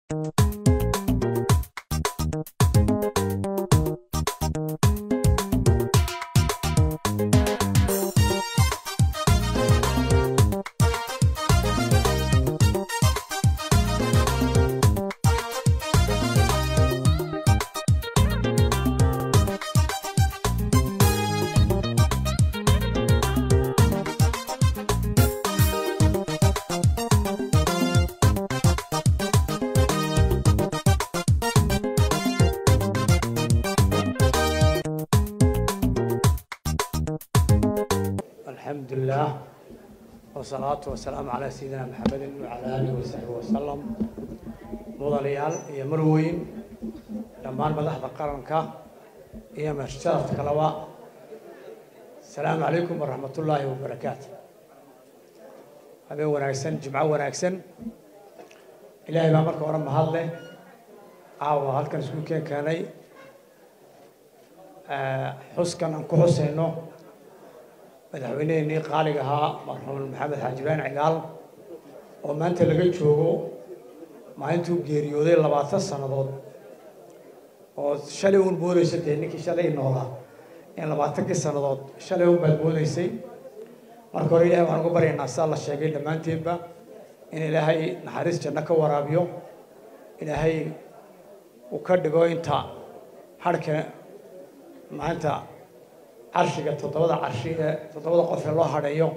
الحمد لله والصلاة والسلام على سيدنا محمد وعلى آله وصحبه وسلم mudanayaal iyo marweyn dhammaan madaxda qaranka iyo masharafta kaleba asalaamu calaykum waraxmat ullaahi wabarakaatu habeen wanaagsan jimco wanaagsan ilaahay baa marka hore mahad leh caawa halkan isku keen keenay xuskan aan ku xusayno madaxweyneheenii qaaliga ahaa marxuum maxamed xaaji ibrahim cigaal oo maanta laga joogo maalintuu geeriyooday labaatan sannadood oo shalay uun moodeysa dee ninkii shalay noolaa in labaatankii sannadood shalay un baad moodeysay marka hore ilahay waxaan ugu baryaynaa sidaa la sheegay dhammaanteenba in ilaahay naxariis janno ka waraabiyo ilaahay uu ka dhigo inta harhka maalinta carshiga toddobada carshi ee toddobada qof ee loo hadheeyo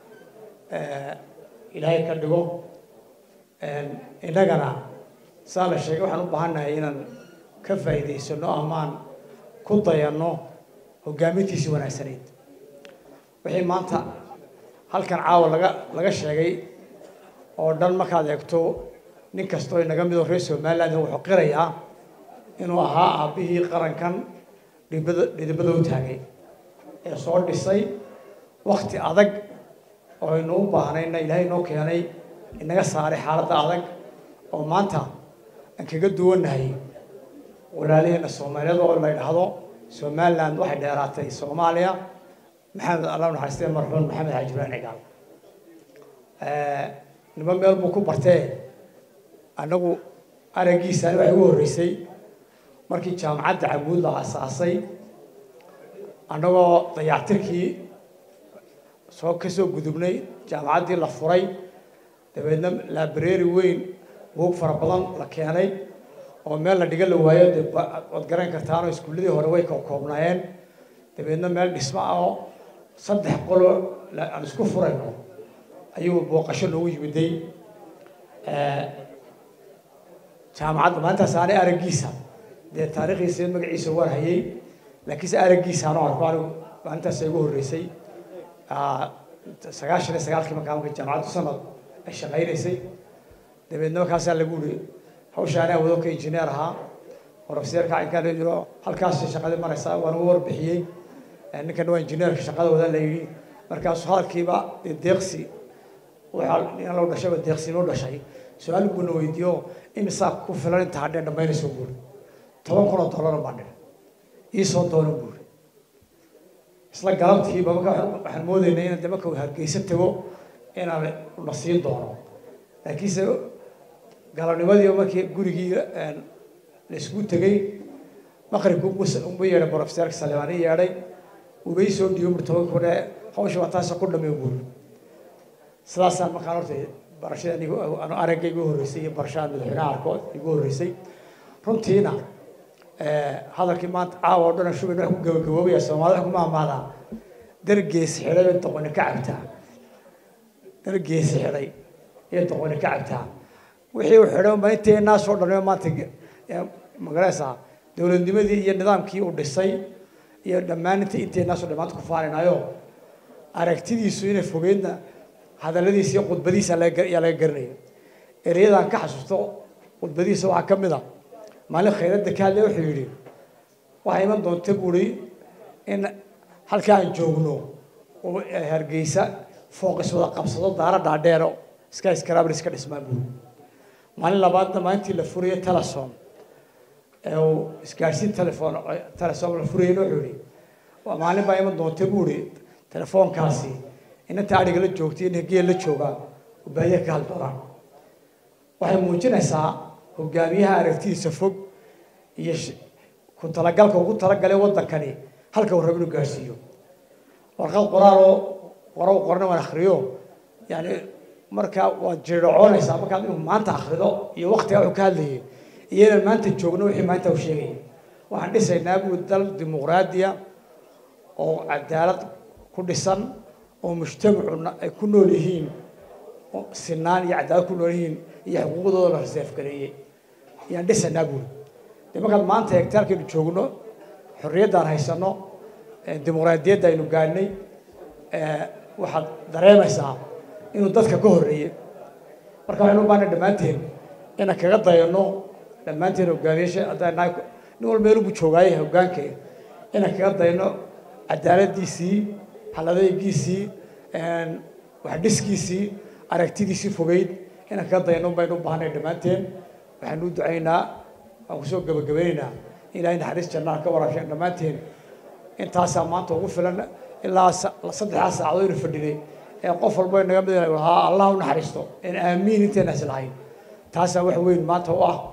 ilaahay ka dhigo innagana saa la sheegay waxaan u baahannahay inaan ka faa'iidaysano amaan ku dayanno hoggaamintiisii wanaagsanayd wixii maanta halkan caawa laga laga sheegay oo dhan markaad eegto nin kastoo inaga midoo reer somaliland wuxuu qirayaa inuu ahaa aabbihii qarankan dhibada dhidibada u taagay ee soo dhisay wakti adag oo aynu u baahnayna ilaahay noo keenay inaga saaray xaaladda adag oo maanta aan kaga duwannahay walaalaheena soomaaliyeed oo la yidhaahdo somaliland waxay dheeraatay soomaaliya maxamed allah naxariistay marxuum maxamed xaaji ibrahim cigaal nimo meel buu ku bartee annagu araggiisani waxay ugu horreysay markii jaamacadda cabuud la asaasay annagoo dayactirkii soo ka soo gudubnay jaamacaddii la furay dabeedna laabareeri weyn buug fara badan la keenay oo meel la dhiga la waayo dee waad garan kartaanoo iskuulladii hore way koobnaayeen dabeedna meel dhismo ah oo saddex qolo aan isku furayno ayuu booqasho noogu yimiday jaamacadda maalintaas aanay araggiisa dee taariikhdiisa magaciisa waan hayay laakiinse araggiisa anoo arko anigu maalintaas igu horreysay sagaashan iyo sagaalkii markaa marka jaamacaddu sanad ay shaqaynaysay dabeedna markaasaa lagu uri hawshaani awado ka injineer ahaa profeseerka inkaan jiro halkaas shaqadii maraysaa waan ugu warbixiyey ninkan waa injineerka shaqada wada la yidhi markaasu hadalkiiba deeqsi waxaa loo dhashay deeqsi loo dhashay su-aal buuna weydiiyo imisaa ku filan inta hadhee dhammaynayso buuri toban kun oo dollar baan dhigay iisoo doono buuri isla galabtiiba marka waxaan moodaynay inaan de marka uu hargeysa tago inaan la siin doono laakiinse galabnimadii markii gurigii la isku tegey maqribka unbu yeedhay profeseerka salimaani yeedhay ubay soo dhiibo bur toban kun ee hawsha waa taasa ku dhamay buuri sidaasaan markaan horta barashada anigu anu aragga igu horreysay iyo barashada madaxweynaha arko igu horreysay runtiina hadalkii maanta caawa oo dhan shubayn wax ku gabagaboobaya soomaalida wax kuma amaadaa dargees xidhay bay doqoni ka cabtaa dargeesi xidhay iyo doqoni ka cabtaa wixii uu xidhay ma inteenaasoo dhan maanta magaraysaa dowladnimadii iyo nidaamkii uu dhisay iyo dhammaan inta inteenaasoo dhan maanta ku faanaynayo aragtidiisu inay fogeydna hadalladiisa iyo khudbadiisa ayaa laga garanaya ereyadaan ka xasuusto khudbadiisa waxaa ka mid a maalin khayradda ka hadlay wuxuu yidhi waxaa iman doonta buuri in halka aan joogno oo hargeysa fooqis wada qabsado daara dhaadheero iska iskaraabr iska dhismaan buuri maalin labaadna maalintii la furayay telesom ee uu isgaadhsiin telefon telesom la furayayna wuxuu yidhi maalin baa iman doonta buuri telefoonkaasi inanta adhiga la joogtay in hegeel la joogaa ubaahiya ka hal doonaan waxay muujinaysaa hogaamiyaha aragtidiisa fog iyo ku talagalka ugu talagalay waddankani halka uu rabo inuu gaadhsiiyo warqad qoraaloo qoro qorna waan akhriyo yani markaa waad jirdhacoonaysaa markaad inuu maanta akhrido iyo waktiga wuxuu ka hadlayay iyo inaan maanta joogno wixii maanta uu sheegayay waxaan dhisaynaa buu dal dimuqraadiya oo cadaalad ku dhisan oo mujtamacuna ay ku nool yihiin sinaan iyo cadaalad ku nool yihiin iyo xuquuqdooda la reseef gareeyey ayaan dhisaynaa buuri dee markaad maanta eegta halkaynu joogno xorriyaddaan haysano dimuqraadiyadda aynu gaadhnay waxaad dareemaysaa inuu dadka ka horreeyey marka waxaynu u baahna dhammaanteen inaan kaga dayano dhammaanteen hogaamiyaasha haddaan nahay nin walba meeluu buu joogaaye hoggaanka inaan kaga dayano cadaaladdiisii haladaygiisii waxdhiskiisii aragtidiisii fogeyd inaan kaga dayano baynu u baahnay dhammaanteen waxaanu u ducaynaa waan kusoo gabagabaynaynaa ilaahay naxariis jannaha ka waraabsheen dhammaanteen intaasaa maanta ugu filan ilaa saddexdaa saacadood inu fadhinay ee qof walba naga mid lahaa allah u naxariisto in aamiin intayna is lahayn taasaa wax weyn maanta u ah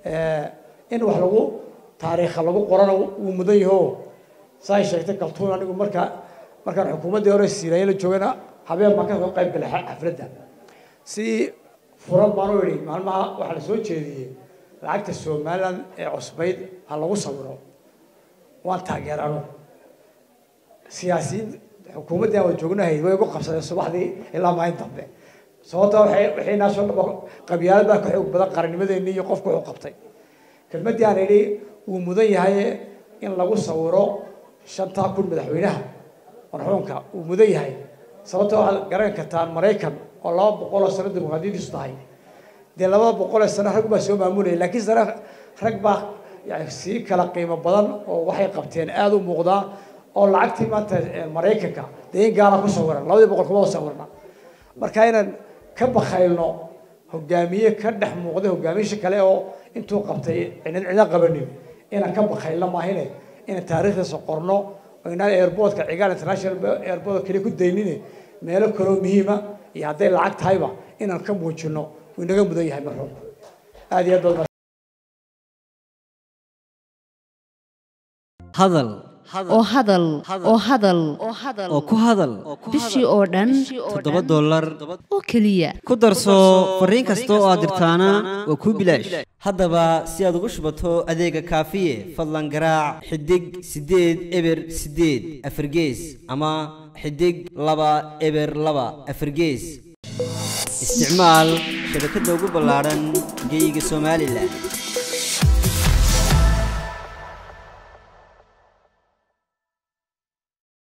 in wax lagu taariikha lagu qorana wuu mudan yaho saay sheegtay kaltuun anigu markaa markaan xukuumaddii hore siinaye la joogana habeen baan ka soo qayb galay xafladda si furan baan u idhi maalmaha waxaa la soo jeediyey lacagta somaliland ee cusbayd ha lagu sawiro waan taageerano siyaasiyiin xukuumaddii aan wada joognahayd way igu qabsadeen subaxdii ilaa maalin dambe sababta waxay waxay naasoo dhabo qabyaalad baa ka xoog badan qarannimadeenni iyo qofku wuxuu qabtay kelmaddii aan idhi wuu mudan yahay in lagu sawiro shantaa kun madaxweynaha marxuumka wuu mudan yahay sababta waxaad garan kartaan maraykan oo laba boqol oo sano dimuqraadiyadiisu tahay dee labada boqol ee sano rag baa soo maamulayay laakiin sare rag baa yani sii kala qiimo badan oo waxay qabteen aada u muuqdaa oo lacagtii maanta maraykanka dee in gaala ku sawiran labadii boqol kuma sawirna marka inaan ka bakaylno hogaamiye ka dhex muuqday hogaamiyaasha kale oo intuu qabtay cinan cidan qabanin inaan ka bakaylno maahine inaan taariikhdiisa qorno oo inaan airportka cigaal international airport keliya ku daynine meelo kaloo muhiima iyo hadday lacag tahayba inaan ka muujino wuu inaga mudan yahay marxuumku aada iyo aad baad hadal oo hadal oo hadal oo ku hadal bishii oo dhan toddoba dollar oo keliya ku darso fariin kasta oo aad dirtaana waa kuu bilaash haddaba si aad ugu shubato adeega kaafiye fadlan garaac xidig siddeed eber siddeed afargees ama xidig laba eber laba afargees isticmaal shabakadda ugu ballaadhan geyga somalilan